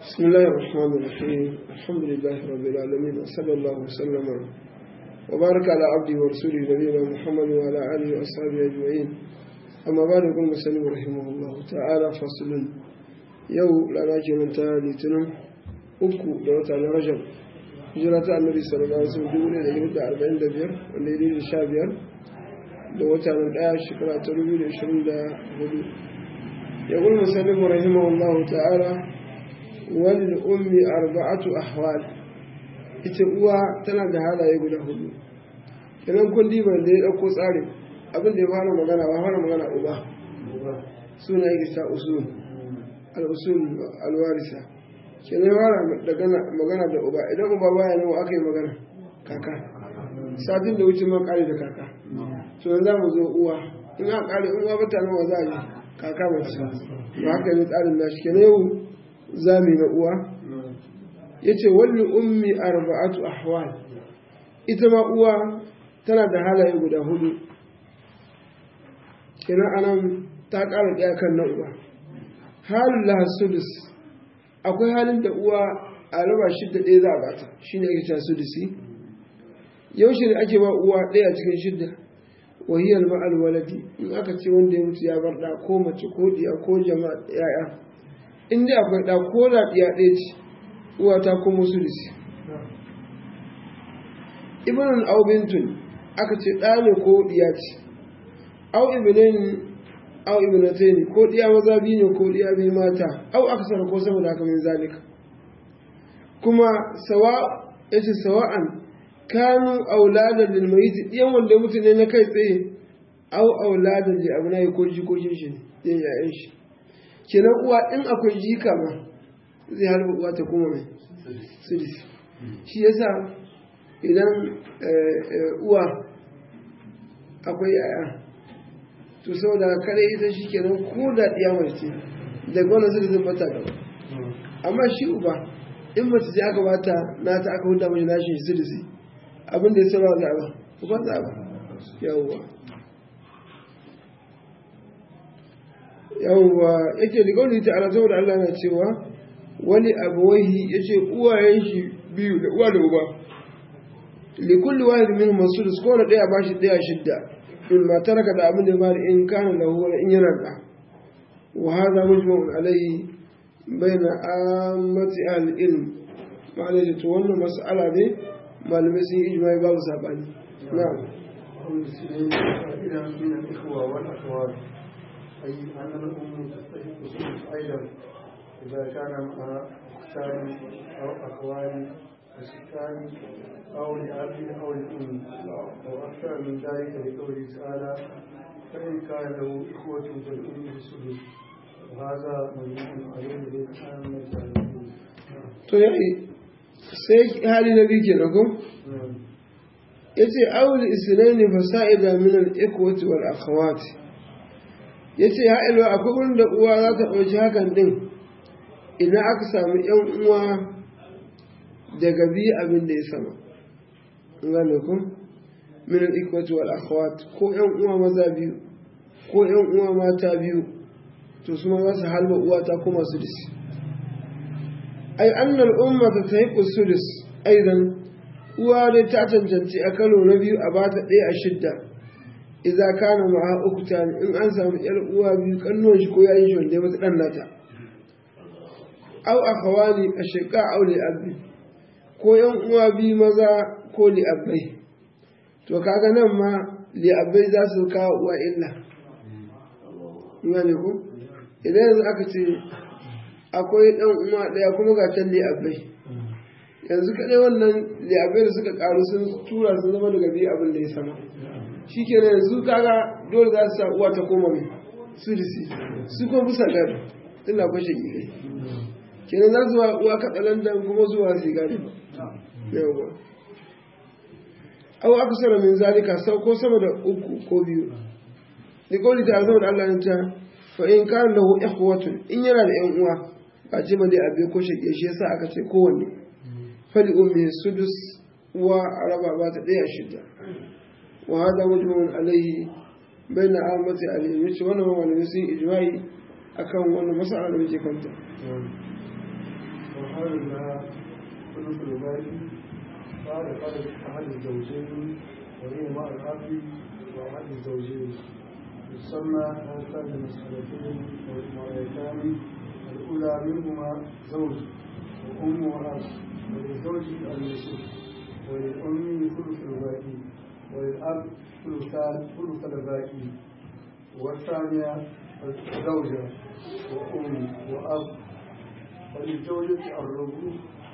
بسم الله الرحمن الرحيم الحمد لله رب العالمين وصلى الله وسلم وبارك على عبده ورسوله نبينا محمد وعلى اله واصحابه اجمعين اما بعد يقول مسلم رحمه الله تعالى فصل يو لا ناجي من تالي تنم uku da wata na rajab hijira ta annabi sallallahu alaihi wasallam dubu da ɗari da arba'in da biyar wanda ya da sha biyar da wata na ɗaya shekara ta dubu da ashirin da hudu ya gul musallim rahimahullahu ta'ala wani ummi arba'atu ahwal ita uwa tana da halaye guda hudu kenan kun diba da ya ɗauko tsarin abin da ya fara magana ba fara magana uba suna yake sa usul al-usul al-warisa kenan fara magana da uba idan uba baya nan aka yi magana kaka satin da wuce man kare da kaka to yanzu mu zo uwa in aka kare uwa bata nan wa za a yi kaka mace ba haka ne tsarin nashi kenan yau zami na uwa ya ce wani ummi arba'atu ahwal ita ma uwa tana da halaye guda hudu kenan anan ta ƙara ɗaya kan na uwa halin lahasudus akwai halin da uwa a raba shidda ɗaya za a bata shi ne ake cewa sudusi yaushe ne ake ba uwa ɗaya cikin shidda wahiyar ma'al waladi in aka ce wanda ya mutu ya bar ɗa ko mace ko ɗiya ko jama'a ya'ya in dai akwai ɗa ko da ɗiya ɗaya ce uwa ta kuma sudusi ibn au bintun aka ce ɗa ne ko ɗiya ce au ibnain au ibnatayn ko ɗiya maza biyu ne ko ɗiya biyu mata au aksar ko sama da haka min zalika kuma sawa yace sawa'an kanu auladan lil mayyit ɗiyan wanda mutu ne na kai tsaye au auladan li abnai ko jikokin shi ne ɗiyan yayan shi kenan uwa in akwai jika ma zai harba uwa ta kuma mai sudisi shi yasa idan uwa akwai yaya to saboda kare ita shi kenan ko da ɗiya mace daga wannan sudisin bata gaba amma shi uba in mace ce aka bata na ta aka huta mai nashi sudisi abin da ya sauran zaɓa uban zaɓa yawwa yawwa yake da gauni ta ala saboda Allah na cewa wani abuwaihi ya ce uwayen shi biyu da uwa da uba likulli wahid min masudus ko da daya bashi daya shidda in ma taraka da abin da ba da in kana lahu wala in yana da wa hadha mujma'un alayhi bayna ammati ahli ilm ma'ana da to wannan mas'ala ne malamai sun yi ijma'i babu sabani na'am أي أن الأم تستحق الثلث أيضا إذا كان معها أختان أو أخوان وستان أو لأب أو لأم أو أكثر من ذلك لقوله تعالى فإن كان له إخوة فالأم بالسدس وهذا مجموع عليه بالعامة to yayi sai hali na biyu kenan ko yace awul isnaini fasa'ida min al-ikwati wal akhawati ya ce ya ilwa akwai wurin da uwa za ta ɗauki hakan ɗin idan aka sami ‘yan uwa daga biyu abin da ya sama gane ku minin ikwati wal akhawat ko ‘yan uwa maza biyu ko ‘yan uwa mata biyu to su ma za su halba uwa ta kuma su disi ai annal umma ta ta yi sudus aidan uwa dai ta cancanci a kalo na biyu a bata ɗaya a shidda idza kana ma'a uktan in an samu yar uwa biyu kannuwan shi ko yayin shi wanda ya mata dan nata aw akhawani ashqa aw li abi ko yan uwa biyu maza ko li abai to kaga nan ma li abai za su kawo uwa illa ne ko idan yanzu aka ce akwai dan uwa daya kuma ga can li abai yanzu kadai wannan li abai da suka karu sun tura sun zama daga biyu abin da ya sama shi ke nan yanzu kaga dole za su sa uwa ta koma mai su da si su kuma bisa gado tun na kwashe gire kenan za su uwa katsalandan kuma zuwa su gado yawa aw aksara min zalika sau ko sama da uku ko biyu ni kawai ta zama da Allah ta fa in kana lahu ikhwatun in yana da yan uwa ba ce ba dai abe ko shege shi yasa aka ce kowanne fali ummi sudus uwa araba ba ta daya shidda وهذا مجمع عليه بين عامة عليه yace wannan malamai sun ijma'i akan wannan mas'ala da muke kanta وهل لها ثلث الباقي بعد فرد أحد الزوجين وهي مع الأب وأحد الزوجين يسمى هاتان المسألتين والمرأتان الأولى منهما زوج وأم وأب وللزوج النصف وللأم ثلث الباقي وللأب ثلثان ثلث الباقي والثانية زوجة وأم وأب وللزوجة الربع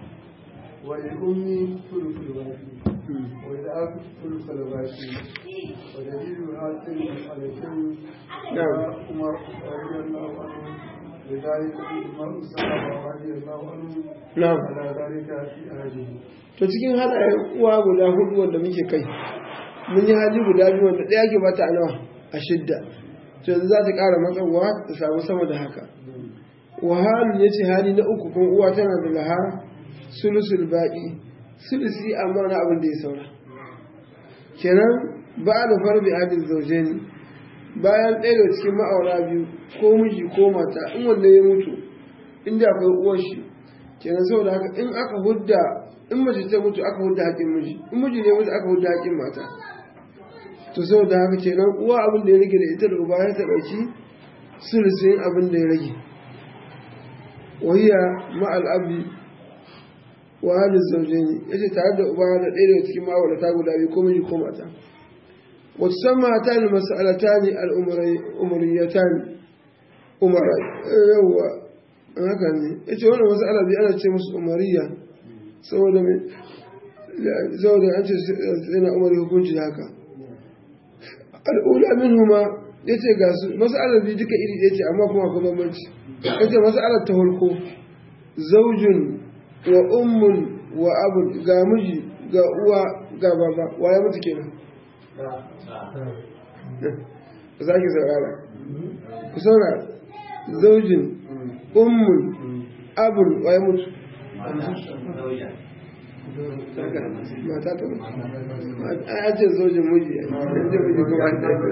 وللأم ثلث الباقي وللأب ثلث الباقي ودليل هاتين المسألتين نعم. عمر رضي الله عنه لذلك عمر الصحابة رضي الله عنه na'am على ذلك في أهله to cikin halayen uwa guda hudu wanda muke kai mun yi hali guda biyu wanda ɗaya ke bata a nawa a shidda to yanzu za ta ƙara matsawa ta samu sama da haka wahalun ya ce hali na uku kuma uwa tana da laha sulusul baƙi sulusi amma na abin da ya saura kenan ba da farbi adil zauje ne bayan ɗaya daga cikin ma'aura biyu ko miji ko mata in wanda ya mutu inda akwai uwar shi kenan saboda haka in aka hudda in mace ta mutu aka hudda haƙin miji in miji ne mutu aka hudda haƙin mata to saboda haka kenan uwa abin da ya rage da ita da uba ya ta ɗauki sulusin abin da ya rage wahiya ma'al abi wa halin zaujeni ya ce tare da uba da ɗaya daga cikin ma'aurata guda biyu ko miji ko mata wata san mata ne mas'alata ne al'umariyata ne umara yawwa haka ne ya ce wannan mas'ala biyu ana ce musu umariya saboda mai saboda an ce yana umar hukunci da haka al'ula min huma ya ce ga su mas'alar biyu duka iri ɗaya ce amma kuma akwai bambanci ya ce mas'alar ta farko zaujin wa ummun wa abun ga miji ga uwa ga baba wa ya mutu kenan ku sake saurara ku saurara zaujin ummun abun wa ya mutu mata ta mutu a ce zaujin miji yanzu miji kuma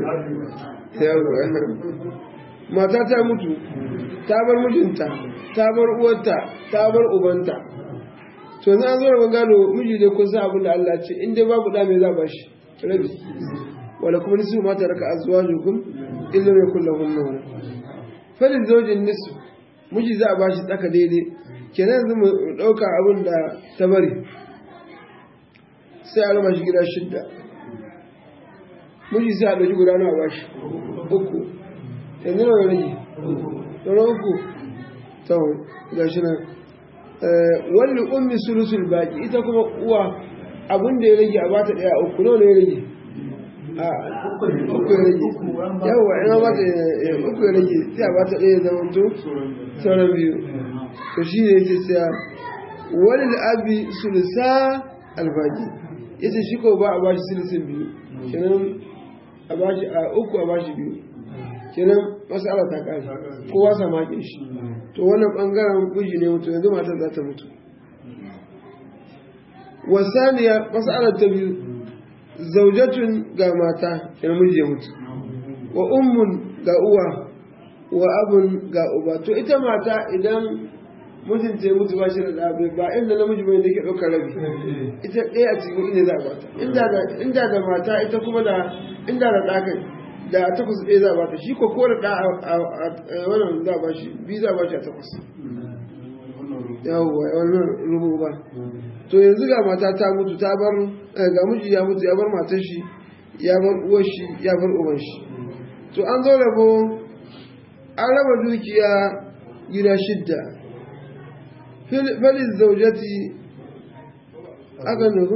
yawa mata ta mutu ta bar mijinta ta bar uwarta ta bar ubanta to na zo rabon gado miji dai kun san abin da Allah ce in dai babu da me za ba shi rabi wala kuma nisu mata raka azwajukum illa yakul lahum nawm falin zawjin nisu miji za a ba shi tsaka daidai kenan yanzu mu dauka abin da ta bari sai a raba shi gida shidda miji sai a ɗauki guda nawa ba shi uku yanzu nawa rage sauran uku tsawon ga shi nan wani ummi sulusul baki ita kuma uwa abin da ya rage a bata daya uku nawa ne ya rage a uku ya rage yawa ina bata uku ya rage sai a bata daya zama to sauran biyu to shi ne yake tsaya wani abi sulusa albaki yace shi ko ba a bashi sulusun biyu kenan a bashi a uku a bashi biyu kenan masala ta kare kowa sa makin shi to wannan bangaren miji ne mutu yanzu matar za ta mutu wasaniya masalar ta biyu zaujatun ga mata kenan miji ya mutu wa ummun ga uwa wa abun ga uba to ita mata idan mijinta ya mutu ba shi da ɗabe ba inda namiji bai da ke ɗaukar rabi ita ɗaya a cikin inda za a bata inda da mata ita kuma da inda da ɗakai da takwas ɗaya za a bata shi ko ko da ɗa a wannan za a ba shi biyu za a ba shi a takwas yawwa wannan rubu ba to yanzu ga mata ta mutu ta bar ga miji ya mutu ya bar matar shi ya bar uwar shi ya bar uban shi to an zo rabo an raba dukiya gida shidda falin zaujati aka nuhu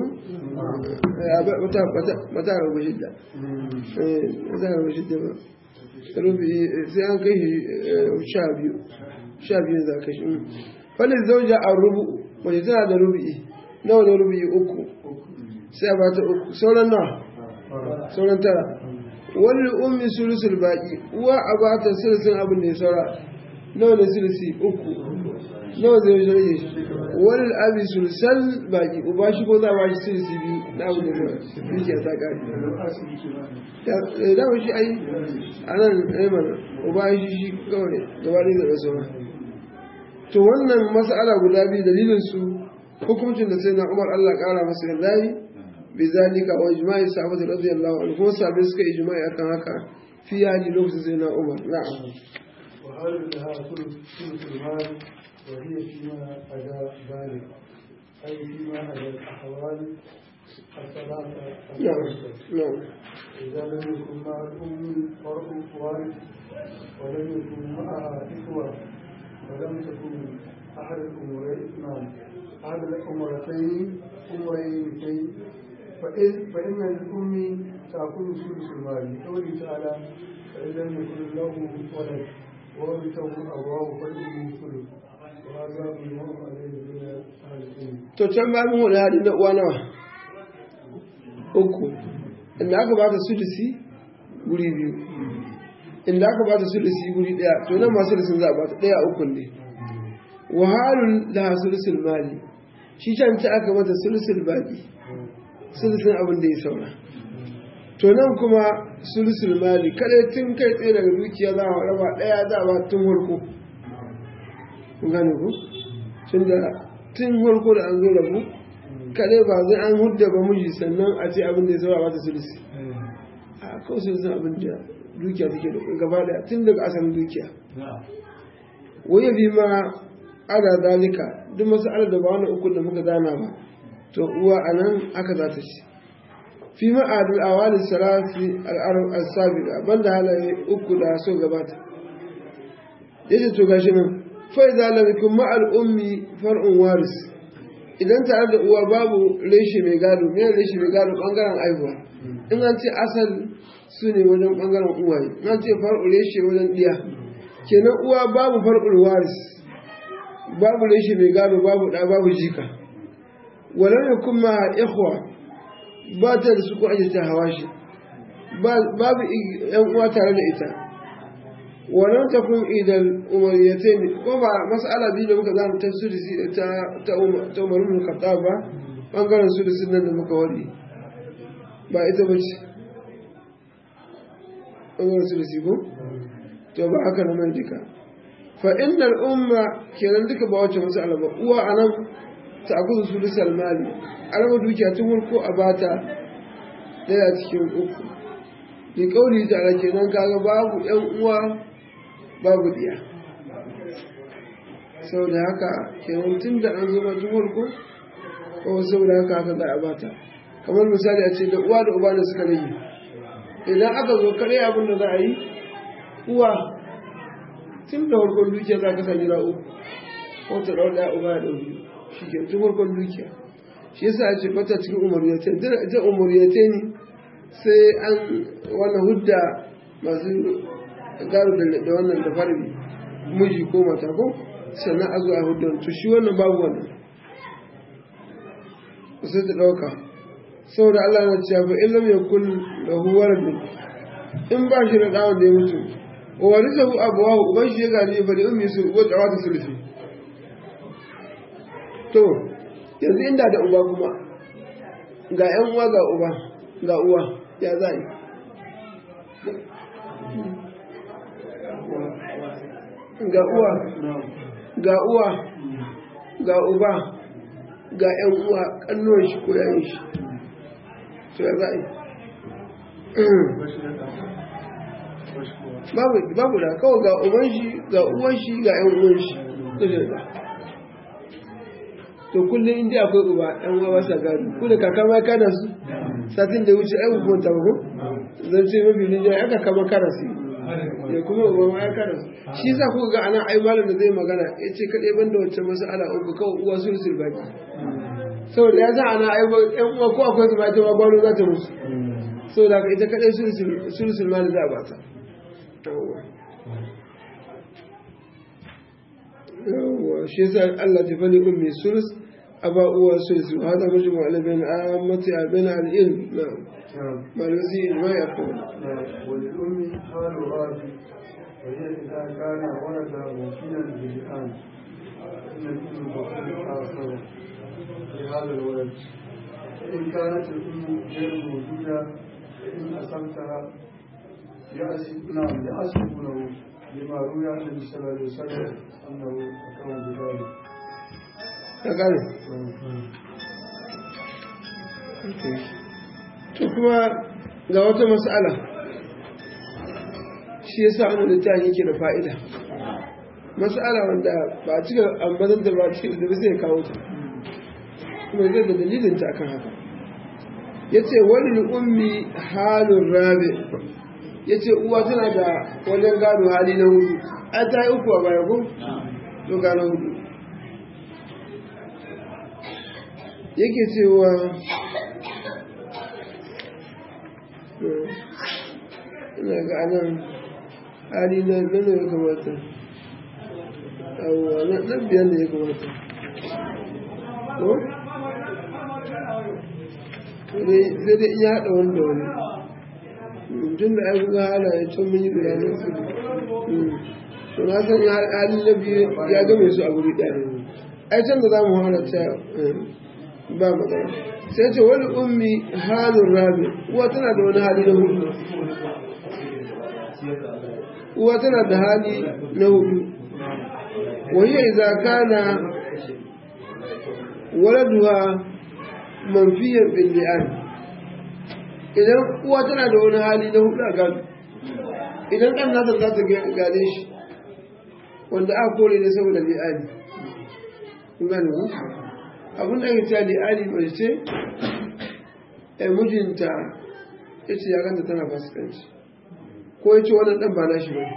mata rabu shidda mata rabu shidda ba sai an kai sha biyu sha biyu za ka shi falin zauja a rubu wace tana da rubu'i nawa da rubu'i uku sai a bata uku sauran nawa sauran tara wani ummi sulusul baki uwa a bata sulusun abin da ya saura nawa da sulusi uku nawa zai rage shi wani abi sulusal baki uba shi ko za a bashi sulusi biyu na abin da ya saura dukiya ta kare da dama shi ai a nan ai mana uba shi shi kawai gaba da zaɓa saura to wannan mas'ala guda biyu dalilin su hukuncin da sai na Umar Allah kara masa yarda yi bi zalika wa ijma'i sahabati radiyallahu anhu kuma sahabbai suka ijma'i akan haka fi hali lokacin sai na Umar na'am وهل لها ثلث ثلث المال وهي فيما أدى ذلك أي فيما أدى الأحوال الثلاثة نعم الثالثة نعم إذا لم يكن مع الأم فرع وارث ولم يكن معها إخوة ولم تكن أحد الأمرين نعم أحد الأمرتين أمرين فإن فإن الأم تأكل ثلث المال لقوله تعالى فإن لم يكن له ولد ورثه أبواه فالأم ثلث وهذا بالمرء عليه من أهل العلم to can ba mun wani hali na uwa nawa uku inda aka bata sulusi guri biyu inda aka bata sulusi guri daya to nan ma sulusin za a bata daya uku ne wahalun da sulusul mali shi can ci aka mata sulusul baki sulusin abin da ya saura to nan kuma sulusul mali kada tun kai tsaye daga dukiya za a raba daya za a ba tun farko kun gane ku tunda tun farko da an zo rabu kadai ba zai an hudda ba miji sannan a ce abin da ya saura wata sulusi a kawai sulusin abin da dukiya take da gaba daya tun daga asalin dukiya waya bi ma ala dalika duk masu ala da ba wani uku da muka zana ba to uwa a nan aka za ta ci fi ma'adul awali salati al'arab al-sabiqa banda halaye uku da so gabata yace to gashi nan fa idza lam yakun ma'al ummi far'un waris idan tare da uwa babu reshe mai gado me reshe mai gado bangaren aihuwa in an ce asal su ne wajen bangaren uwaye in an ce far'u reshe wajen diya kenan uwa babu far'ul waris babu reshe mai gado babu da babu jika walau yakun ma ikhwa ba ta da su ko ake ta hawa shi babu yan uwa tare da ita wannan ta kun idan umariyatai ne ko ba mas'ala biyu da muka zama ta sudisi ta ta ta umarin khattab ba bangaren sudisin nan da muka wadi ba ita ba ce bangaren sudisi ko to ba haka na mai duka fa innal umma kenan duka ba wacce mas'ala ba uwa anan ta akuzu sudisal mali alama dukiya tun farko a bata daya cikin uku ni kauli ta ala kenan kaga babu yan uwa babu diya saboda haka kenan tun da an zama tun farko ko saboda haka haka za a bata kamar misali a ce da uwa da uba da suka rage idan aka zo kare abin da za a yi uwa tun da farkon dukiya za ka sa gida uku ko ta ɗau ɗaya uba ya ɗau biyu shi ke tun farkon dukiya shi yasa a ce bata cikin umariyatai duk ita umariyatai ne sai an wannan hudda masu garo da wannan da farbi miji ko mata ko sannan a zo a hudda to shi wannan babu wannan sai ta ɗauka saboda Allah na cewa fa illam yakul lahu waladun in ba shi da dawon da ya mutu wa warisahu abawahu uban shi ya gani fa da ummi su wa tawata sulfi to yanzu inda da uba kuma ga ‘yan uwa ga uba ga uwa ya za yi ga uwa ga uwa ga uba ga ‘yan uwa ƙannuwan shi ko yayin shi to ya za yi babu da kawai ga uban shi ga uwan shi ga ‘yan uwan shi to kullum inda akwai uba ɗan uwa sa gado ku da kaka ma kana su satin da wuce ai hukumar ta ko zan ce mafi nijiyar aka kama kana su ya kuma uba ma ya kana su shi za ku ga ana ai malam da zai magana ya ce kaɗai ban da wacce masala uku kawai uwa sun sirbaki saboda ya sa ana ai ɗan uwa ko akwai su ma ita ma gwano za ta musu saboda haka ita kaɗai sun sirbaki za a ba ta yawwa shi yasa Allah ta fali ummi sulus aba uwa sulus wa hada majmu ala bain ammati bain al ilm na'am ma lazi ma yaqul وللأم حال غازي وهي إذا كان ولد موكلا بالآن إن الأم تكون آخر لهذا الولد فإن كانت الأم غير موجودة فإن أصبتها يأسف نعم يأسفونه لما روي عن النبي صلى الله عليه وسلم أنه أكرم بذلك ya gane to kuma ga wata mas'ala shi ya sa wani littafin yake da fa'ida mas'ala wanda ba a cika ambazan da ba cikin da sai ya kawo ta kuma zai da dalilin ta akan haka ya ce wani ummi halin rabe ya ce uwa tana da wajen gado hali na hudu a ta yi uku a baya ko to gano hudu yake cewa ina ga anan hali na nan ya kamata abuwa na biyan da ya kamata ko? sai dai iya haɗa wani da wani tun da an ga halaye can mun yi bayanin su to na san halin na biyu ya game su a guri ɗaya ai can da za mu halatta ba magana sai ce wani ummi halin rabi uwa tana da wani hali na hudu uwa tana da hali na hudu wani idza kana waladuha manfiyan bil li'an idan uwa tana da wani hali na hudu a gado idan ɗan nasa za ta gane shi wanda aka kore ne saboda li'ani gane ku abin da ya ce li'ani mai ce a mijinta ya ce ya ganta tana fasikanci ko ya ce wannan ɗan ba na shi bane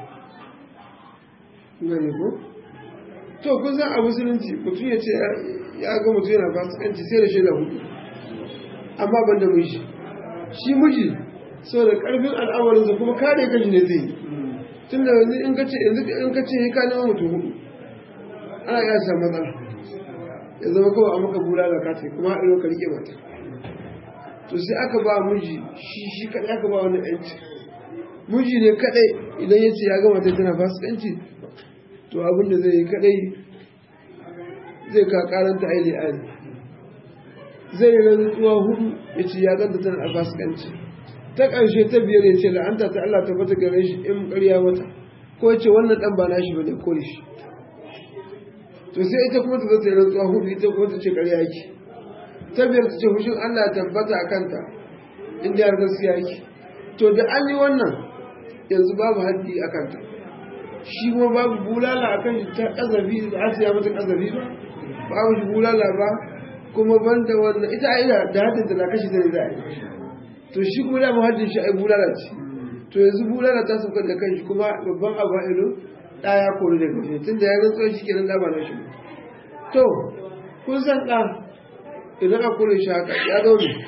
gane ku to kun san a musulunci mutum ya ce ya ga mutum yana fasikanci sai da shaida hudu amma ban da miji shi miji sau da karfin al'amarinsa kuma kare kashi ne zai tun da yanzu in kace yanzu in kace ya ka nema mutum hudu ana iya samun matsala ya zama kawai a maka bula da kace kuma a ka rike mata to sai aka ba miji shi shi kadai aka ba wani yanci miji ne kadai idan ya ce ya gama ta tana fasikanci to abin da zai yi kadai zai ka karanta aile ali zai yi rantsuwa hudu ya ce ya ganta tana a fasikanci ta ƙarshe ta biyar ya ce la'anta ta Allah ta bata gare shi in ƙarya mata ko ya ce wannan ɗan ba na shi ba ne kore shi to sai ita kuma ta zata yi rantsuwa hudu ita kuma ta ce ƙarya yake ta biyar ta ce hushin Allah ya tabbata a kanta inda ya gaskiya yake to da an yi wannan yanzu babu haddi a kanta shi kuma babu bulala a kan shi ta ƙazafi da asiya mata ƙazafi ba babu shi bulala ba kuma banda wannan ita a da haddin da na kashi da za a yi to shi kuma da haddin shi ai bulala ce to yanzu bulala ta sauka da kanshi kuma babban abu a ido ɗa ya kori daga shi tun da ya rantsuwa shi kenan da ba na shi to kun san ɗa idan a kore shi haka ya zo ne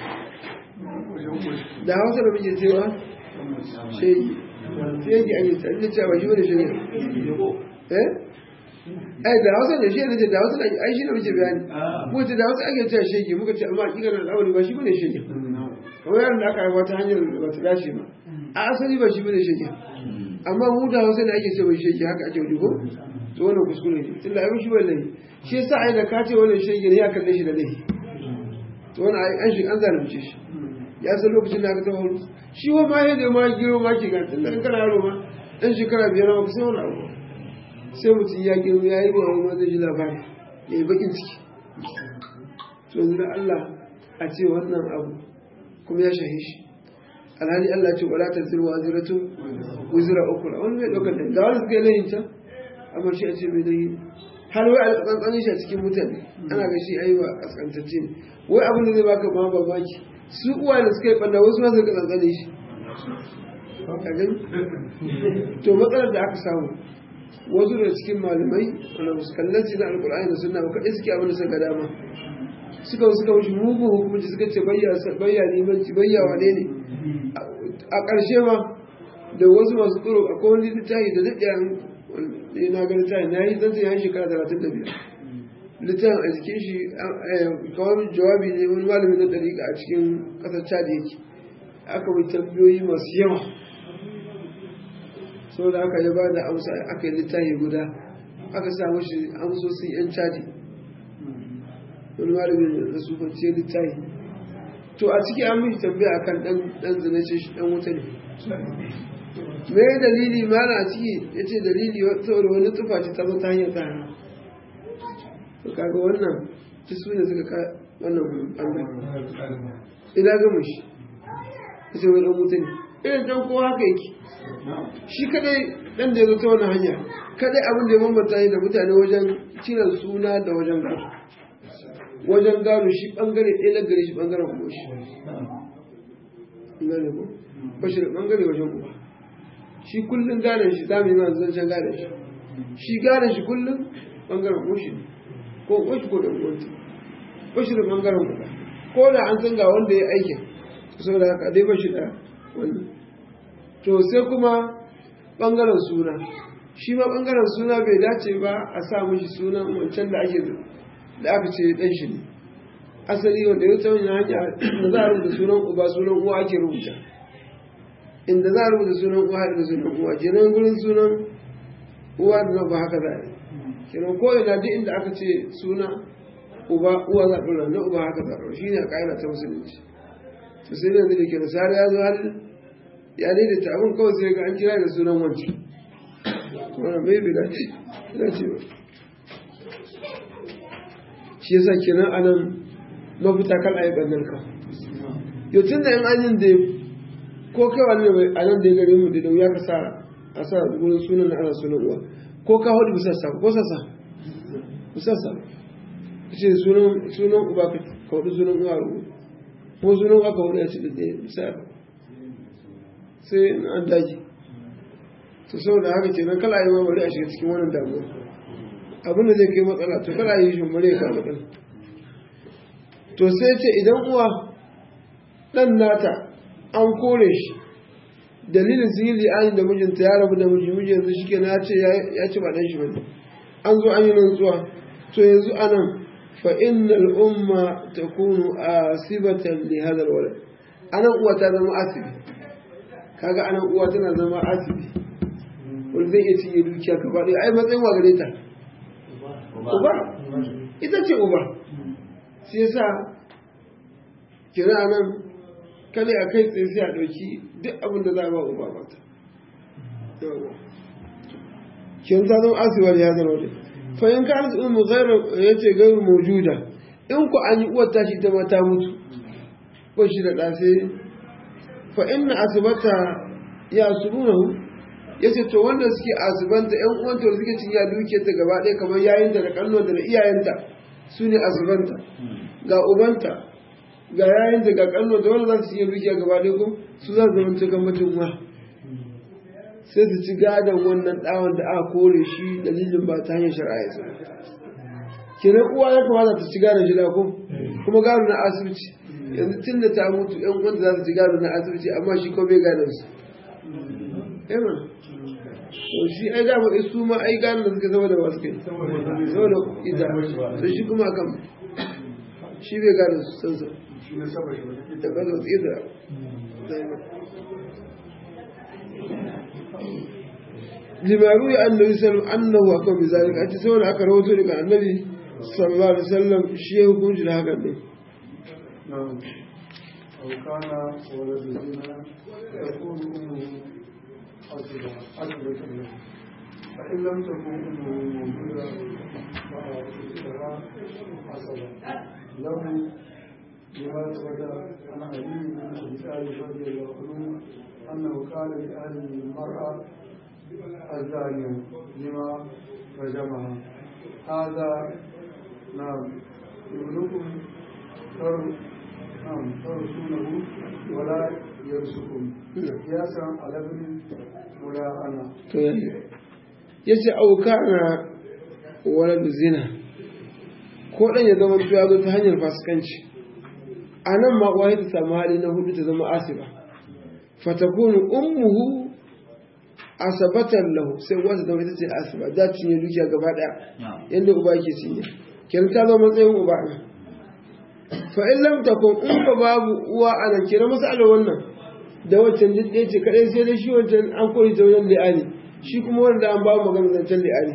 da hausa da muke cewa shegi shegi a yi ta ina cewa shi wani shegi eh ai da hausa da shi ne da hausa da ai shi ne muke bayani mu ce da hausa ake cewa shege muka ce amma hakika da al'amari ba shi bane shege kamar yaron da aka haifa ta hanyar da bata dace ba a asali ba shi bane shege amma mu da hausa ne ake cewa shege haka ake wuce ko to wannan kuskure ne tunda ai shi wallahi shi yasa ai da ka ce wannan shege ne ya kalle shi da laifi to wannan ai an shi an zalunce shi ya san lokacin da aka taɓa wani shi wa ma yadda ma giro ma ke ga tunda in kana yaro ma dan shekara biyar ma kusan wani abu sai mutum ya gero ya yi bawa ma zai ji labari ya yi bakin ciki to yanzu Allah a ce wannan abu kuma ya shahi shi alhali Allah ce wala ta zirwa ziratu wuzira ukura wani mai ɗaukar da ga wani suka yi layin can amma shi a ce mai layi har wai a tsantsanin shi a cikin mutane ana ga shi aiwa a tsantacce ne wai abin da zai baka ma babaki su uwa da suka yi ɓanna wasu ma suka tsantsanin shi to matsalar da aka samu wasu da cikin malamai wanda musu kallanci na alkur'ani da sunna ba kaɗai suke abin da suka dama suka suka wuce mugu hukunci suka ce bayya limanci bayya wane ne a ƙarshe ma da wasu masu tsoro a kowane littafi da daɗe an na ga littafi na yi zan ya yi shekara talatin da biyar littafin a cikin shi kawai jawabi ne wani malami na ɗariƙa a cikin ƙasar chad yake aka mai tambayoyi masu yawa sau da aka yi ba da amsa aka yi littafi guda aka samu shi amsosin yan caji wani malami da su kwanciyar littafi to a ciki an mishi tambaya akan dan zina ce shi dan wuta ne me dalili mana a ciki ya ce dalili saboda wani tufa ce ta ta hanyar ta to kaga wannan duk su ne suka ka wannan ɓangare ina gama shi ita wani ɗan mutum irin ɗan kowa haka yake shi kadai ɗan da ya zo ta wani hanya kadai abin da ya bambanta ne da mutane wajen kiran suna da wajen gado wajen gado shi ɓangare ɗaya na gare shi ɓangaren kuma shi gane ko bashi da ɓangare wajen uba shi kullum gadon shi zamu yi ma zancen gadon shi shi gadon shi kullum ɓangaren kuma shi ko uwa shi ko da uwanta bashi da ɓangaren uba ko da an san ga wanda ya aikin saboda haka dai bashi da wannan to sai kuma ɓangaren suna shi ma ɓangaren suna bai dace ba a sa mishi sunan wancan da ake da aka ce ɗan shi ne asali wanda ya ta wani hanya da za a rubuta sunan uba sunan uwa ake rubuta inda za a rubuta sunan uwa da sunan uwa kenan gurin sunan uwa da ba haka za a yi kenan ko ina duk inda aka ce suna uba uwa za a ɗora na uba haka za a ɗora shi ne a ƙa'ida ta musulunci to sai da da ke nasara ya zo har ya daidaita abin kawai sai ga an kira da sunan wancan wannan bai bi dace dace ba shi yasa kenan anan mafita kan ayi bannan ka yau tun da yan anyin da ko kai wani ne a nan da ya gare mu da wuya ka sa a sa wurin sunan na ana sunan uwa ko ka hudu bisa sa ko sassa bisa sa ce sunan sunan uba ka hudu sunan uwa ko sunan uwa ka hudu ya ci da ɗaya bisa sai an daji to saboda haka kenan kala yi ma bari a shiga cikin wannan damuwa abin da zai kai matsala to kala yi shi bari ya kawo matsala to sai ce idan uwa dan nata an kore shi dalilin sun yi li'ani da mijinta ya rabu da miji miji yanzu shi kenan ya ce ya ci ba dan shi bane an zo an yi rantsuwa to yanzu anan fa innal umma takunu asibatan li hadha alwalad anan uwa ta zama asibi kaga anan uwa tana zama asibi wani zai iya cinye dukiya ka faɗi ai matsayin wa gare ta uba ita ce uba shi yasa kira nan kale a kai tsaye sai a ɗauki duk abin da za a ba uba mata kin ta zama asibar ya zama wani fahim ka arzu umu ya ce gairu maujuda in ku an yi uwar tashi ita ma ta mutu ko shi da ɗafe fa inna asibata ya asubunahu ya ce to wanda suke azubanta yan uwanta da suke cinye dukiyarta gaba ɗaya kamar yayinta da kannonta da iyayenta su ne azubanta ga ubanta ga yayinta ga kannonta wanda za su cinye dukiya gaba ɗaya ko su za su zama cikin mutum ma sai su ci gadon wannan ɗawon da aka kore shi dalilin ba ta hanyar shari'a ya zama kenan uwa ya kamata ta ci gadon shi da ko kuma gado na asibiti yanzu tun da ta mutu yan uwanta za su ci gado na asibiti amma shi ko bai gadon su to shi ai da ba su ma ai gane da suka zama da wasu kai saboda ida to shi kuma kan shi bai gane su san sa da ba su ida limaru ya annabi sallallahu annahu akan bizalik a cikin saboda aka rawato daga annabi sallallahu alaihi wasallam shi ya hukunci da hakan ne أو كان ولد زنا يكون أمه حسبة حسبة له فإن لم تكن أمه موجودة فأخذها حسبة له لما ثبت عن علي بن أبي طالب رضي الله عنه أنه قال لأهل المرأة الزانية لما رجمها هذا نعم ابنكم نعم ترسونه ولا يرسكم قياسا على ابن ولا انا to yayi yace aukana walad zina ko dan ya zama ya zo ta hanyar fasikanci a nan ma uwa ta samu hali na hudu ta zama asiba fatakunu ummuhu asabatan lahu sai uwa ta zama ita ce asiba za ta cinye dukiya gaba daya yadda uba yake cinye kenan ta zama matsayin uba ne fa in lam takun in ba babu uwa a nan kira masalar wannan da wancan duk ɗaya ce kaɗai sai dai shi wancan an koyi ta wajen li'ani shi kuma wanda an ba magana zancen li'ani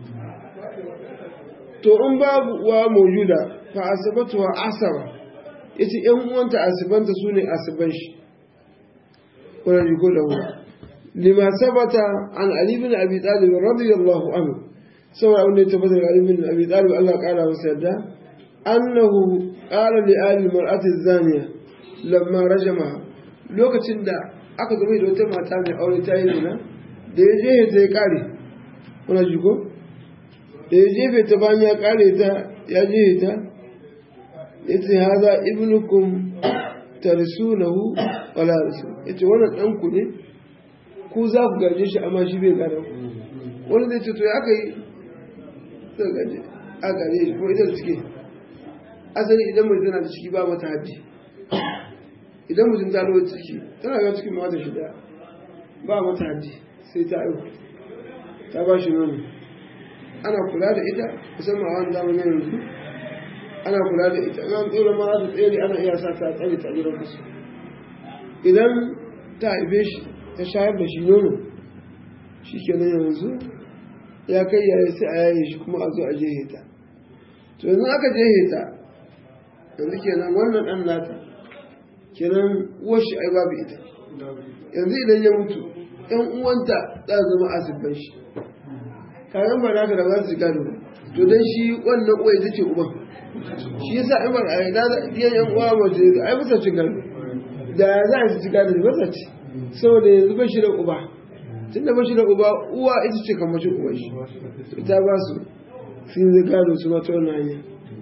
to in babu uwa maujuda fa asabatu wa asaba yace ƴan uwanta asibanta su ne asiban shi wannan riko da hu lima sabata an ali bin abi talib radiyallahu anhu saboda abin da ya tabbata da ali bin abi talib Allah ya kara masa yarda annahu qala li ali mar'ati zaniya lamma rajamaha lokacin da aka zama da wata mata mai aure ta yi zina da ya je ta ya kare kuna ji ko da ya jefe ta bayan ya kare ta ya je ta ya ce haza ibnukum tarsunahu wala rasu ya ce wannan ɗanku ne ku za ku gaje shi amma shi bai gane ku wani zai ce to ya aka yi zai gaje a gaje shi kuma ita da ciki asali idan mutum tana da ciki ba mata haddi idan mutum ta lowa ciki tana ga cikin mata shi da ba mata haddi sai ta aiku ta ba shi nono ana kula da ita musamman a wani zamanin yanzu ana kula da ita an tsere ma za ta tsere ana iya sa ta tsare ta gidan kasu idan ta haife shi ta shayar da shi nono shi kenan yanzu ya kai yaya sai a yaye shi kuma a zo a jehe ta to yanzu aka jehe ta yanzu kenan wannan ɗan nata kenan uwar shi ai babu ita yanzu idan ya mutu ‘yan uwanta za su zama asibban shi kayan ba naka da ba su gado to don shi wannan uwa ita ce uban shi yasa ai ba ai da yan yan uwa ba ce ai ba ci gado da za a ci gado ba sa ci saboda yanzu ba shi da uba tunda ba shi da uba uwa ita ce kamar shi uban shi ita ba su sun yi gado su mata wannan hanya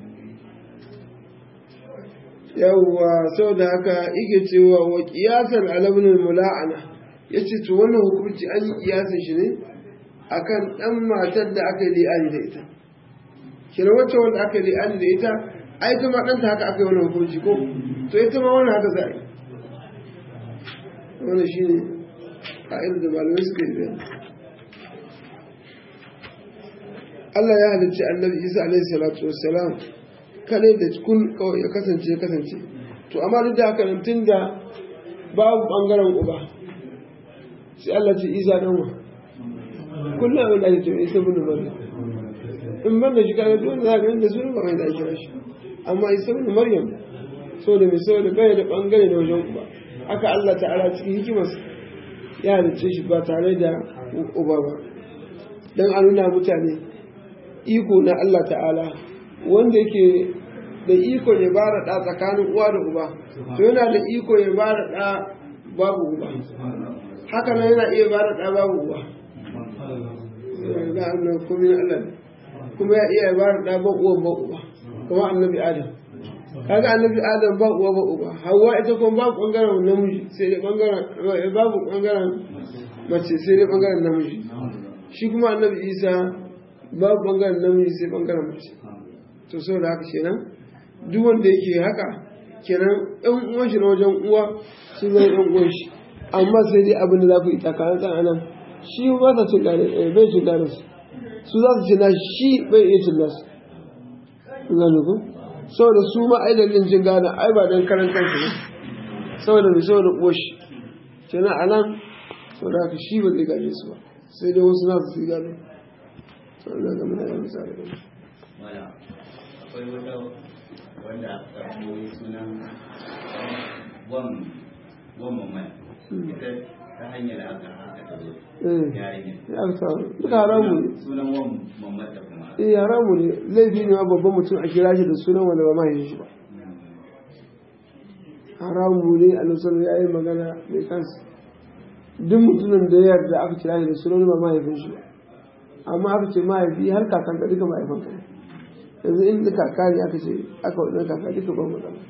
yawwa saboda haka yake cewa wa qiyasan alabnul mula'ana yace to wannan hukunci an yi kiyasan shi ne akan dan matar da aka yi li'ani da ita kira wacce wanda aka yi li'ani da ita ai ta ma ɗanta haka aka yi wannan hukunci ko to ita ma wannan haka za a yi wannan shi ne ƙa'idar da malamai suka yi bayani Allah ya halicci annabi Isa alaihi salatu wassalam kane da kun kawai ya kasance ya kasance to amma duk da haka nan tun da babu bangaren uba sai Allah ce Isa dan wa kullum abin da ake cewa Isa bin Maryam in ban da shi kaga duk wanda za ka da sunan ba mai da ake shi amma Isa bin Maryam so da mai saboda bai da bangare da wajen uba haka Allah ta'ala cikin hikimarsa ya halicce shi ba tare da uba ba dan a nuna mutane iko na Allah ta'ala wanda yake da iko ya bara ɗa tsakanin uwa da uba to yana da iko ya bara ɗa babu uba haka nan yana iya bara ɗa babu uba kuma ya iya bara ɗa ba uwa ba uba kuma annabi adam kaga annabi adam ba uwa ba uba hawa ita kuma babu bangaren namiji sai dai bangaren babu bangaren mace sai dai bangaren namiji shi kuma annabi isa babu bangaren namiji sai bangaren mace to sau da haka kenan duk wanda yake haka kenan ɗan uwan shi na wajen uwa sun zama ɗan uwan shi amma sai dai abin da za ku yi tsakanin tsananan shi ba sa cin gane bai cin gane su su za su ci na shi bai iya cin nasu gane ku saboda su ma ai dalilin cin gane ai ba dan karan kansu ne saboda mai saboda uwar shi kenan a nan saboda haka shi ba zai gaje su ba sai dai wasu nasu su gane saboda ga muna yin misali da wala akwai wata wanda aka koyi sunan wan wan mamman ita ta hanyar aka aka ta zo yarinya ya fi samu duka haramu ne sunan wan mamman ta kuma eh haramu ne laifi ne ma babban mutum a kira shi da sunan wanda ba mahaifin shi ba haramu ne a nusar ya yi magana mai kansa duk mutumin da ya yarda aka kira shi da sunan ba mahaifin shi ba amma aka ce mahaifi har kakan ka duka mahaifin ka yanzu in da kaka ne aka ce aka wadda kaka duka ba magana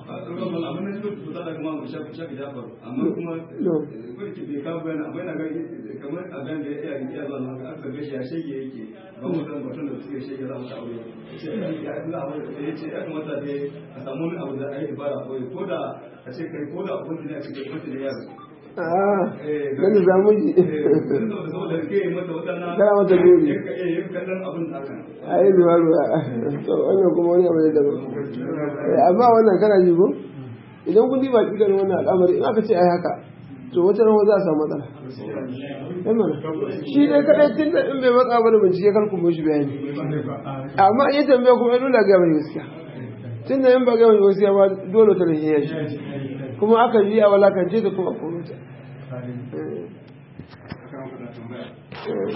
amma kuma kwarki bai kawo bayan amma yana gani kamar a bayan da ya iya zuwa nan aka gashi ya shege yake ba mu san batun da suke shege za mu ta aure ce ya ya ina aure da ya ce ya kamata dai a samu wani abu da a yi ibara koyi ko da a ce kai ko da abun da ya ce kai mutu da yaro a nan da zamu ji saboda ke mata wadannan kana mata gori yin kallon abin da aka a yi ruwa ruwa to wannan kuma wani abu ne daban amma wannan kana ji ko idan kun diba kidan wannan al'amari in aka ce ai haka to wata ran za a samu matsala ai mana shi dai kadai tun da in bai matsa ba da bincike kar ku mishi bayani amma in ya tambaya kuma ya dole ga mai gaskiya tun da in ba ga mai gaskiya ba dole ta rahiya shi kuma aka ji a walakance ta kuma kuma ta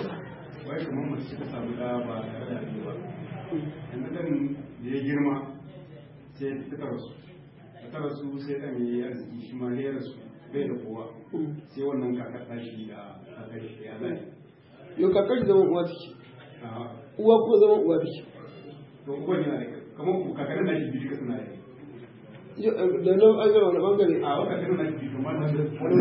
wai kamar mace ta samu da ba da ba yanzu dan da ya girma sai ta rasu ta rasu sai ɗan ya yi arziki shi ma ya rasu bai da kowa sai wannan kakar tashi da kakar shi ya zai yau kakar shi zaman uwa take a uwa ko zaman uwa take to uban yana da kamar ku kakar tashi biyu duka suna yi Yau, eh, da nan an gama wani bangare a wata kakar tashi biyu kuma wani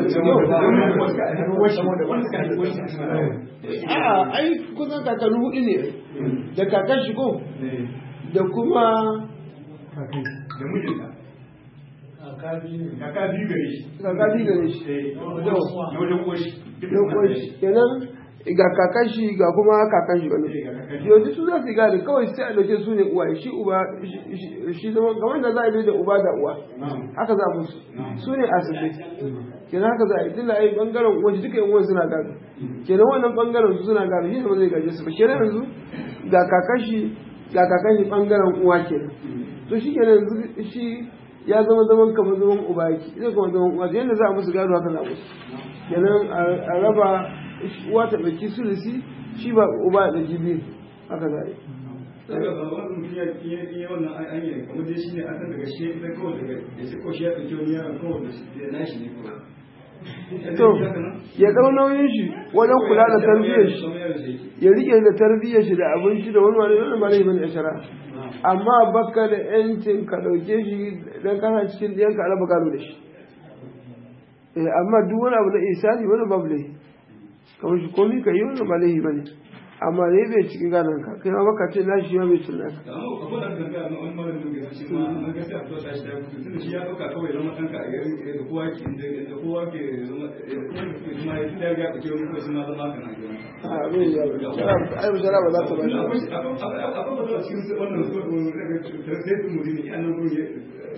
wani suka yi wani suna yi a'a ai kusan kakanni hudu ne da kakar shi ko Eh, da kuma da mijinta kaka biyu gare shi kaka biyu gare shi Eh, Yau. na wajen uwar shi duka yau suna kuwa yi. shi kenan ga kakan shi ga kuma kakan shi wani Eh, ga kakan shi. yau duk su za su gane kawai sai a dauke su ne uwaye shi uba shi- shi- shi zama kamar da za a yi da uba da uwa Na'am. haka za a musu su ne asibiti kenan haka za a yi tunda ai bangaren uwa duka yan uwan suna gado kenan wannan bangaren su suna gado shi ne ba zai gaje su ba kenan yanzu ga kakan shi ga kakan shi bangaren uwa kenan to shi kenan yanzu shi ya zama zaman kamar zaman uba yake zai kuma zaman uwa yadda za a musu gado haka za a musu kenan a- a raba uwa ta ɗauki sulusi shi ba uba da jibi haka za a yi daga ba wani mutum ya yi yi wannan an an yi kamar dai shi ne an san daga shi na kawai daga da shi ko shi ya ɗauki wani yaron kawai da shi da nashi ne kawai to ya ɗau nauyin shi wajen kula da tarbiyyar shi ya rike da tarbiyyar shi da abinci da wani wani wani ba zai bane a shara amma baka da yancin ka ɗauke shi dan kana cikin ɗiyan ka raba gado da shi Eh, amma duk wani abu na isani wani babu laifi kamar shi komi ka yi wani ba laifi bane amma ne bai cikin gadon ka kai ma baka ce na shi ma bai cin naka da amma akwai da ganga na wani malamin da shi ma an ga sai a fito shi da kudu tunda shi ya ɗauka kawai zama ɗanka a yarin da kowa ke da kowa ke zama da kowa ke zama ya tunda ya ga ɗauke wani kawai shi ma zama haka na gidan a bai yi yawa ai shara ba za ta ba shi akwai wata cikin wannan su sai su mutum ne an nan gurin ya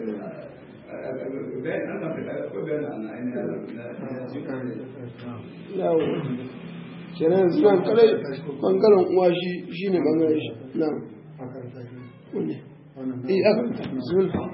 bayan an samu da akwai bayan an ainihin yawo kenan suna kare bangaren uwa shi shi ne bangaren shi na wani eh aka bismillah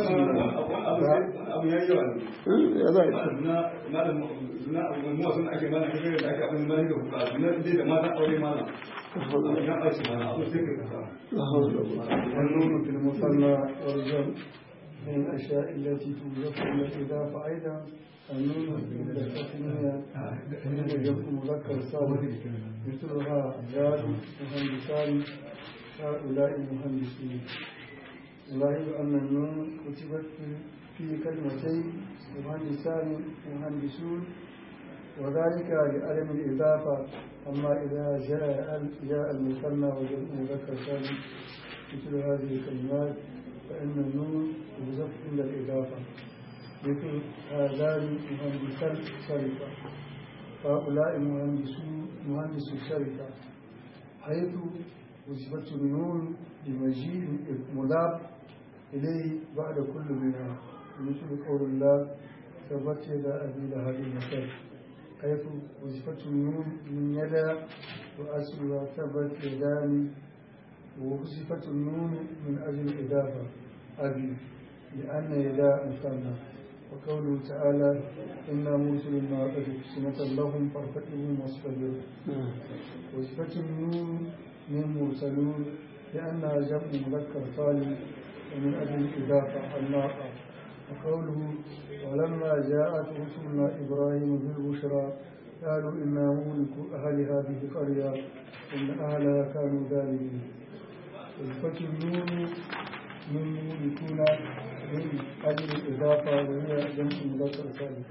abu ya yi yawa Hmm, ya za a yi na malam na mu sun ake mana kake da ake abin da da kuka na dai da mata aure mana ya aiki mana abu sai ka kasa la hawla wala quwwata والنون في المثنى والجمع من الأشياء التي توجد إلى الإضافة أيضا النون عند التثنية وجمع مذكر سالم مثلها رجال مهندسان هؤلاء المهندسين لاحظ أن النون كتبت في- في كلمتين مهندسان مهندسون وذلك لعدم الإضافة أما إذا جاء جاء المثنى وجمع مذكر سالم مثل هذه الكلمات فإن النون تحذف عند الإضافة مثل هذان مهندسا الشركة هؤلاء مهندسو مهندس الشركة حيث وصفت النون بمجيء مضاف إليه بعد كل منها مثل قول الله ثبت يدا أبي لهب المثل حيث وصفت النون من يدا وأصلها ثبت يدان ووصفت النون من أجل الإضافة أبي لأن يدا مثنى وقوله تعالى إنا مرسل الناقة سنة لهم فارتقبوا واصطبروا وصفة النون من مرسلون لأنها جمع مذكر سالم ومن أجل الإضافة الناقة وقوله ولما جاءت رسلنا إبراهيم بالبشرى قالوا إنا مهلك أهل هذه القرية إن أهلها كانوا ظالمين وصفة النون من مهلكون من أجل الإضافة وهي جمع مذكر سالم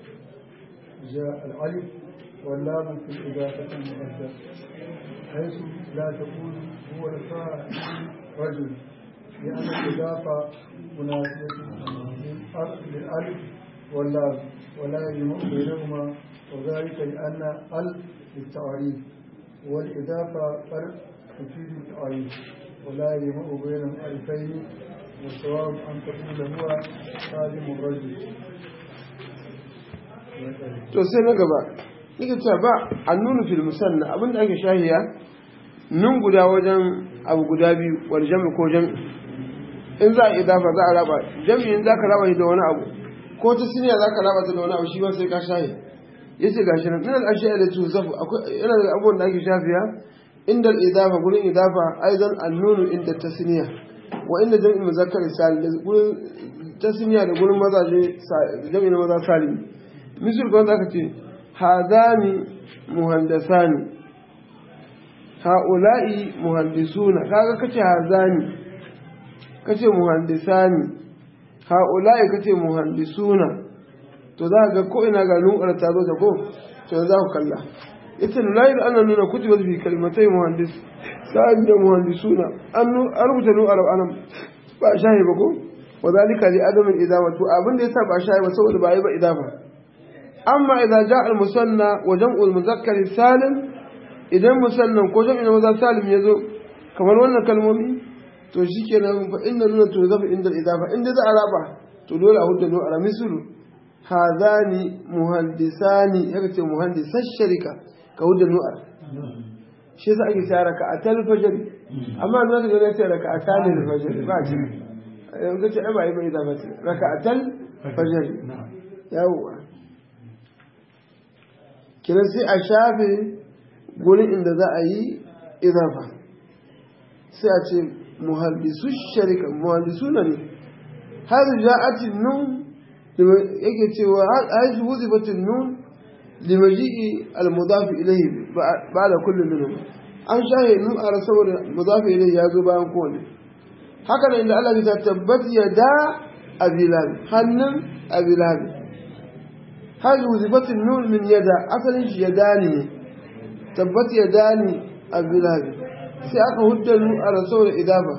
جاء الألف واللام في الإضافة المؤدة حيث لا تقول هو الفاعل رجل لأن الإضافة مناسبة للألف واللام ولا يجمع بينهما وذلك لأن ال للتعريف والإضافة فرق تفيد التعريف ولا يجمع بين الألفين والصواب أن تقول هو خادم الرجل to sai na gaba nake cewa ba annunu fil musanna abinda ake shahiya nun guda wajen abu guda biyu wal jam'i ko jam'i in za a idafa za a raba jam'i in za ka raba shi da wani abu ko ta siniya za ka raba ta da wani abu shi ma sai ka shahi yace gashi nan min al ashiya da tuzafu akwai yana da abubuwan da ake shafiya inda al idafa gurin idafa aidan annunu inda tasniya wa inda jami'in muzakkar salim da gurin tasniya da gurin mazaje jami'in maza salim misal kan zaka ce hadani muhandasani ha'ula'i muhandisuna kaga kace hazani kace muhandisani ha'ula'i kace muhandisuna to za ga ko ina ga nunkar ta zo ta ko to za ku kalla ita layar ana nuna kutubar fi kalmatai muhandis sa'ad da muhandisuna an rubuta nunkar anan ba shahi ba ko wa zalika li adamin idama to abin da yasa ba shahi ba saboda ba yi ba idama amma idza ja'a al musanna wa jam'u al muzakkar salim idan musannan ko jam'in maza salim ya zo kamar wannan kalmomi to shikenan fa inna nuna to zafi inda al idafa inda za a raba to dole a hudu a misulu hadani muhandisani yaka ce muhandisar sharika ka hudu nu'ar shi yasa ake cewa raka a talfajar amma za ka gani ce raka a talil fajar ba ce yanzu ce ai ba yi ba idafa ce raka a talfajar yawwa kiran sai a shafe gurin inda za a yi idafa sai a ce muhallisu sharika muhallisu na ne har ja'atin nun yake cewa har huzifatin nun limaji'i al-mudafi ilayhi ba da kullum minhum an shahe nun a saboda mudafi ilayhi ya zo bayan kowane haka da inda Allah ta tabbat ya da abilabi hannun abilabi har huzifatin nun min yada asalin shi yadani ne tabbat ya dani abilabi sai aka hudda nun a saboda idafa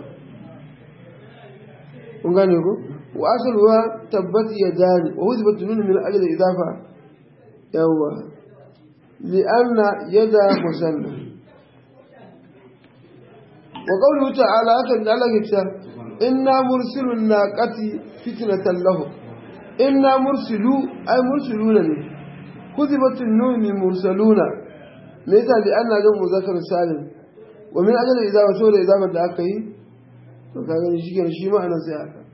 kun gane ko وأصلها تبت يدان ووثبت منه من أجل الإضافة يوا لأن يد مسنة وقوله تعالى أكد على كتاب إنا مرسل الناقة فتنة لهم إنا مرسلو أي مرسلون كذبت النون من مرسلون متى لأن جمع ذكر سالم ومن أجل الإضافة سورة إضافة لأكي فكان يشيك شيء معنى سيئة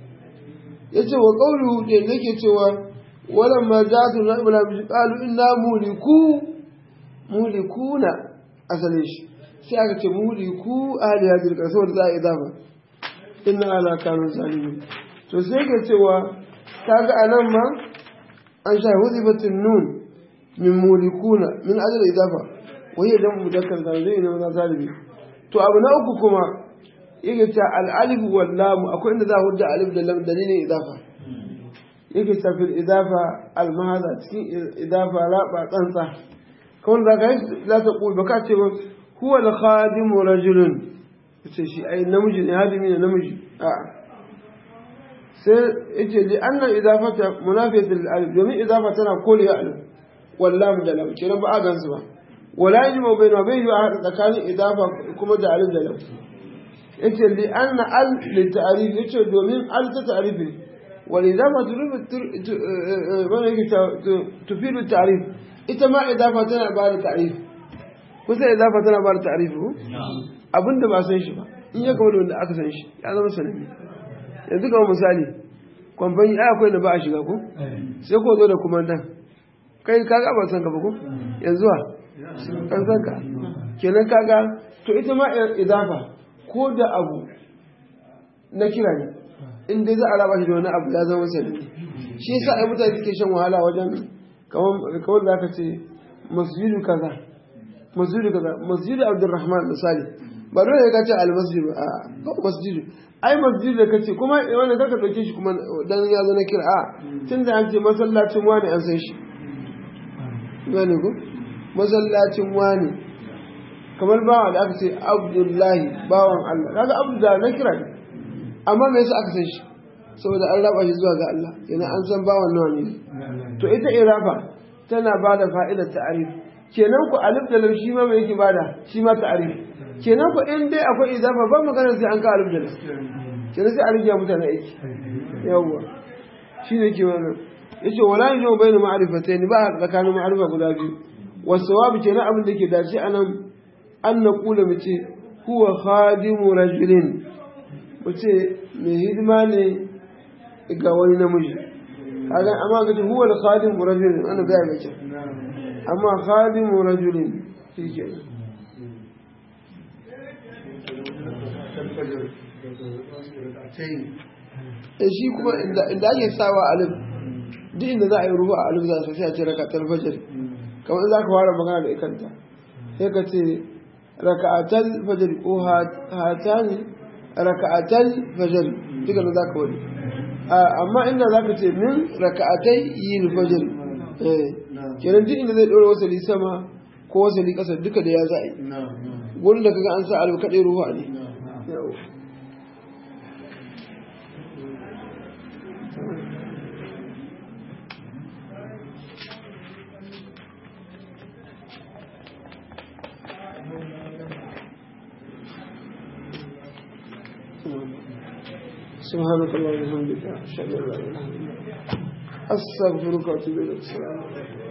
ya ce wa ƙauru da yake cewa walan ma za su na ibula bishi ƙalu ina muliku mulikuna asalin shi sai aka ce muliku ahli ya jirka saboda za a yi dama ina ala kanun zalimi to sai ke cewa ta ga a nan ma an sha huzifatin nun min mulikuna min ajal idafa wani idan mudakkar zalimi ne maza zalimi to abu na uku kuma yake ta al'alif wal lam akwai inda za a hujja alif da lam dalilin idafa yake ta fil idafa al mahaza cikin idafa raba tsantsa kawai da kai la ta qul baka ce huwa al khadim rajulun ce shi ai namiji ne hadimi ne namiji a sai yace li anna idafata munafiyat lil alif domin idafa tana kore ya alif wal lam da lam kenan ba a gansu ba wala yajma bayna bayna a tsakanin idafa kuma da alif da lam yace li anna al li ta'rif yace domin al ta ta'rif ne wal idafa turif wala yake tufidu ta'rif ita ma idafa tana ba da ta'rif kusa idafa tana ba da ta'rif ko abinda ba san shi ba in ya gaba da wanda aka san shi ya zama sananne yanzu kamar misali kwamfani ai akwai da ba a shiga ko sai ko zo da kumandan kai kaga ba san ka ba ko yanzu wa kan san ka kenan kaga to ita ma idafa ko da abu na kira ne in dai za a raba shi da wani abu ya zama sananne shi yasa ai mutane suke shan wahala wajen kawai da aka ce masjidu kaza masjidu kaza masjidu abdurrahman misali ba dole ka ce almasjid a ba masjid ai masjid da kace kuma wannan kaka dauke shi kuma dan ya zo na kira a tun da an ce masallacin wani an san shi gane ko masallacin wani kamar bawa da aka ce abdullahi bawan Allah kaga abdullahi na kira ne amma me yasa aka san shi saboda an raba shi zuwa ga Allah yana an san bawan nawa ne to ita irafa tana bada fa'idar ta'arif kenan ku alif da lam shi ma me yake bada shi ma ta'arif kenan ku in dai akwai izafa ba magana sai an ka alif da lam kenan sai a rige mutane aiki yawwa shine ke wannan yace wala yajmu bayna ma'rifatayn ba tsakanin ma'rifa guda biyu wasawabi kenan abin da ke dace anan an naqula mu ce huwa khadimu rajulin mu ce mai hidima ne ga wani namiji kaga amma ga ce huwa al-khadimu rajulin ana ga ga ce amma khadimu rajulin shi kenan shi kuma inda ake sawa alif duk inda za a yi ruhu a alif za su sai a ce rakatar fajar kamar za ka fara magana da ikanta sai ka ce raka'atal fajar ko hatani raka'atal fajar duka da za ka wani amma inda za ka ce min raka'atai yin fajar kenan duk inda zai ɗora wasali sama ko wasali ƙasa duka da ya za a yi gurin da kaga an sa alif kaɗai ruhu ne سبحانك اللهم وبحمدك اشهد ان لا اله الا انت استغفرك واتوب اليك السلام عليكم